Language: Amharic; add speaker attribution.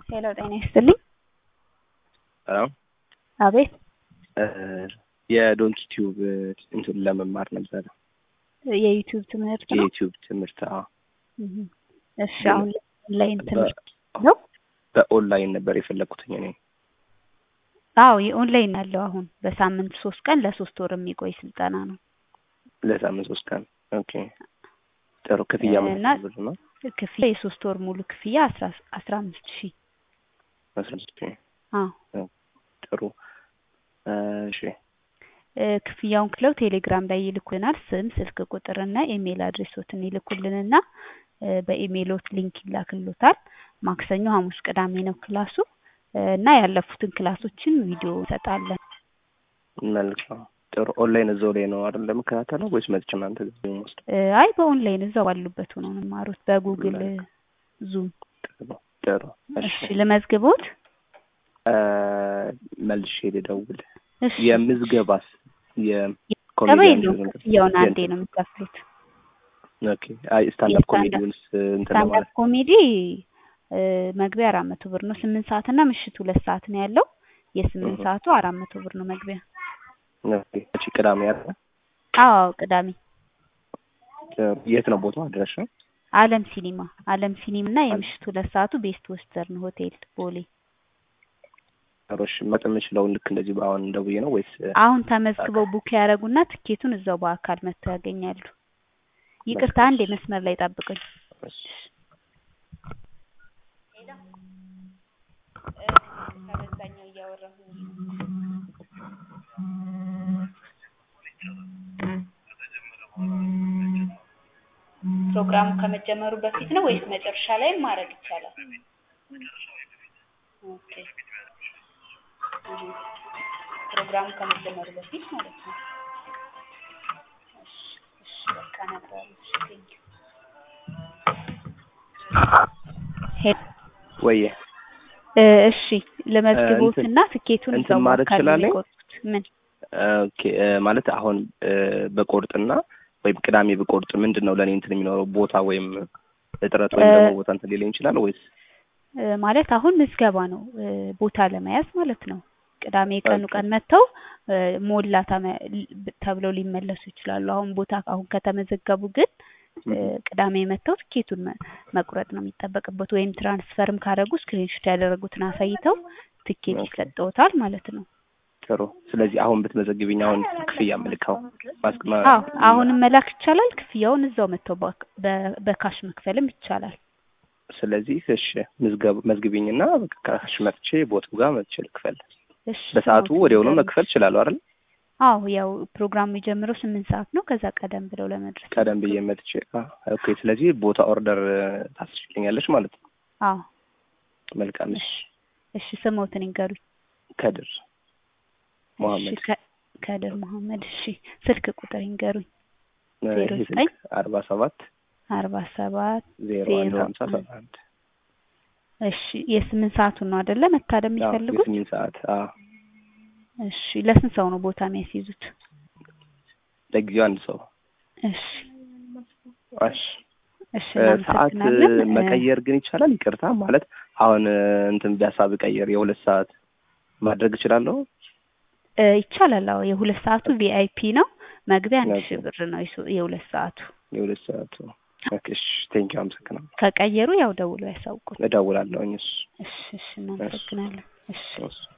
Speaker 1: ሄሎ ጤና ይስጥልኝ።
Speaker 2: ሰላም
Speaker 1: አቤት
Speaker 2: የዶንኪ ቲዩብ እንትን ለመማር ነበረ
Speaker 1: የዩቲዩብ ትምህርት ነው።
Speaker 2: የዩቲዩብ ትምህርት አዎ።
Speaker 1: እህ እሺ አሁን ኦንላይን ትምህርት ነው።
Speaker 2: በኦንላይን ነበር የፈለግኩትኝ እኔ።
Speaker 1: አዎ የኦንላይን ያለው አሁን በሳምንት ሶስት ቀን ለሶስት ወር የሚቆይ ስልጠና ነው።
Speaker 2: ለሳምንት ሶስት ቀን ኦኬ። ጥሩ ክፍያ ምን
Speaker 1: እና
Speaker 2: ያህል ብር ነው?
Speaker 1: ክፍያ የሶስት ወር ሙሉ ክፍያ አስራ አስራ አምስት ሺህ
Speaker 2: አስራ አምስት ሺህ
Speaker 1: አዎ
Speaker 2: ጥሩ እሺ
Speaker 1: እ ክፍያውን ክለው ቴሌግራም ላይ ይልኩልናል። ስም፣ ስልክ ቁጥር እና ኢሜል አድሬሶትን ይልኩልንና እ በኢሜሎት ሊንክ ይላክሎታል። ማክሰኞ፣ ሐሙስ፣ ቅዳሜ ነው ክላሱ እ እና ያለፉትን ክላሶችን ቪዲዮ እንሰጣለን።
Speaker 2: መልካም ጥሩ። ኦንላይን እዛው ላይ ነው አይደል ለመከታተለው ወይስ መጥቼ እናንተ ጋር ነው የምወስደው?
Speaker 1: እ አይ በኦንላይን እዛው ባሉበት ሆነው ነው የሚማሩት በጉግል ዙም።
Speaker 2: ጥሩ ጥሩ።
Speaker 1: እሺ ልመዝግቦት?
Speaker 2: እ መልሼ ልደውል።
Speaker 1: እሺ
Speaker 2: የምዝገባስ
Speaker 1: ገባ
Speaker 2: የኮሜዲያን
Speaker 1: የለውም ክፍያውን አንዴ ነው የሚከፍሉት።
Speaker 2: ኦኬ አይ ስታንዳፕ
Speaker 1: የስታንዳፕ-
Speaker 2: ኮሜዲውንስ እንትን
Speaker 1: ስታንዳፕ
Speaker 2: ለማለት
Speaker 1: ኮሜዲ እ መግቢያ አራት መቶ ብር ነው። ስምንት ሰዓት እና ምሽት ሁለት ሰዓት ነው ያለው። የስምንት
Speaker 2: እህ።
Speaker 1: ሰዓቱ አራት መቶ ብር ነው መግቢያ።
Speaker 2: ኦኬ እቺ ቅዳሜ አይደል?
Speaker 1: አዎ ቅዳሜ
Speaker 2: ጥሩ። የት ነው ቦታው አድራሻ?
Speaker 1: አለም ሲኒማ አለም ሲኒማ እና የምሽት ሁለት ሰዓቱ ቤስት ወስተርን ሆቴል ቦሌ።
Speaker 2: ጥሩ እሺ። መጥ የምችለውን ልክ እንደዚህ በአሁን ደውዬ ነው ወይስ
Speaker 1: አሁን ተመዝግበው ቡክ ያደረጉና ትኬቱን እዛው በአካል መጥተው ያገኛሉ። ይቅርታ አንድ የመስመር ላይ ጠብቁኝ።
Speaker 2: እሺ።
Speaker 1: ከበዛኛው እያወራሁ ፕሮግራሙ ከመጀመሩ በፊት ነው ወይስ መጨረሻ ላይ ማድረግ ይቻላል? ኦኬ እህ። ፕሮግራሙ ከመጀመሩ በፊት ማለት ነው። እሺ እሺ በቃ ነበር። እሺ ቴንኪው። ሄሎ
Speaker 2: ወይዬ
Speaker 1: እ እሺ ለመዝግቦትና ትኬቱን
Speaker 2: እንትን
Speaker 1: እዛው
Speaker 2: ማለት
Speaker 1: በአካል ነው
Speaker 2: እችላለሁ?
Speaker 1: የሚቆርጡት። ምን
Speaker 2: ኦኬ እ ማለት አሁን እ በቆርጥና ወይም ቅዳሜ ብቆርጥ ምንድን ነው ለእኔ እንትን የሚኖረው ቦታ ወይም እጥረት ወይም
Speaker 1: እ
Speaker 2: ደግሞ ቦታ እንትን ሊለኝ ይችላል ወይስ
Speaker 1: እ ማለት አሁን ምዝገባ ነው እ ቦታ ለመያዝ ማለት ነው። ቅዳሜ ቀኑ
Speaker 2: ኦኬ።
Speaker 1: ቀን መጥተው እ ሞላ ተመ- ል- ተብለው ሊመለሱ ይችላሉ። አሁን ቦታ አሁን ከተመዘገቡ ግን እ
Speaker 2: እህ።
Speaker 1: ቅዳሜ መጥተው ትኬቱን መ- መቁረጥ ነው የሚጠበቅበት። ወይም ትራንስፈርም ካደረጉ ስክሪንሾት ያደረጉትን አሳይተው ትኬት
Speaker 2: ኦኬ።
Speaker 1: ይሰጠውታል ማለት ነው።
Speaker 2: ጥሩ። ስለዚህ አሁን ብትመዘግቢኝ አሁን ክፍያ ምልካው ማስክ ማ-
Speaker 1: አዎ አሁንም መላክ ይቻላል። ክፍያውን እዛው መጥተው በ- በ- በካሽ መክፈልም ይቻላል።
Speaker 2: ስለዚህ እሺ ምዝገብ መዝግቢኝና በቃ ካሽ መጥቼ ቦታው ጋር መጥቼ ልክፈል።
Speaker 1: እሺ
Speaker 2: በሰዓቱ
Speaker 1: ስሞት
Speaker 2: ወዲያውኑ
Speaker 1: ንገሩኝ።
Speaker 2: መክፈል እችላለሁ አይደል?
Speaker 1: አዎ ያው ፕሮግራሙ የሚጀምረው ስምንት ሰዓት ነው። ከዛ ቀደም ብለው ለመድረስ
Speaker 2: ቀደም ብዬ
Speaker 1: ይሞክሩ።
Speaker 2: መጥቼ አ ኦኬ። ስለዚህ ቦታ ኦርደር ታስችልኛለች ማለት ነው።
Speaker 1: አዎ
Speaker 2: መልካም እሺ።
Speaker 1: እሺ ስሞትን ይንገሩኝ።
Speaker 2: ከድር
Speaker 1: እሺ
Speaker 2: መሐመድ
Speaker 1: ከ- ከድር መሐመድ። እሺ ስልክ ቁጥር ይንገሩኝ።
Speaker 2: እ
Speaker 1: ዜሮ
Speaker 2: ይሄ
Speaker 1: ዘጠኝ
Speaker 2: ስልክ አርባ ሰባት
Speaker 1: አርባ ሰባት
Speaker 2: ዜሮ አንድ
Speaker 1: ዜሮ
Speaker 2: ሀምሳ ሰባ አንድ
Speaker 1: እሺ የስምንት ሰዓቱን ነው አይደለ መታደም
Speaker 2: አዎ
Speaker 1: የሚፈልጉት?
Speaker 2: የስምንት ሰዓት አዎ
Speaker 1: እሺ ለስንት ሰው ነው ቦታ የሚያስይዙት?
Speaker 2: ለጊዜው አንድ ሰው
Speaker 1: እሺ
Speaker 2: እሺ
Speaker 1: እሺ
Speaker 2: እ ሰዓት እ
Speaker 1: እናመሰግናለን። እ
Speaker 2: መቀየር ግን ይቻላል? ይቅርታ ማለት አሁን እ እንትን ቢያሳብ ቀየር የሁለት ሰዓት ማድረግ እችላለሁ?
Speaker 1: እ ይቻላል። አዎ የሁለት ሰዓቱ ቪአይፒ ነው። መግቢያ አንድ ሺህ
Speaker 2: ኦኬ።
Speaker 1: ብር ነው የሱ- የሁለት ሰዓቱ።
Speaker 2: የሁለት ሰዓቱ ኦኬ። እሺ ቴንኪው አመሰግናለሁ።
Speaker 1: ከቀየሩ ያው ደውለው ያሳውቁን።
Speaker 2: እደውላለሁኝ። እሺ
Speaker 1: እሺ እሺ እናመሰግናለን። እሺ
Speaker 2: እሺ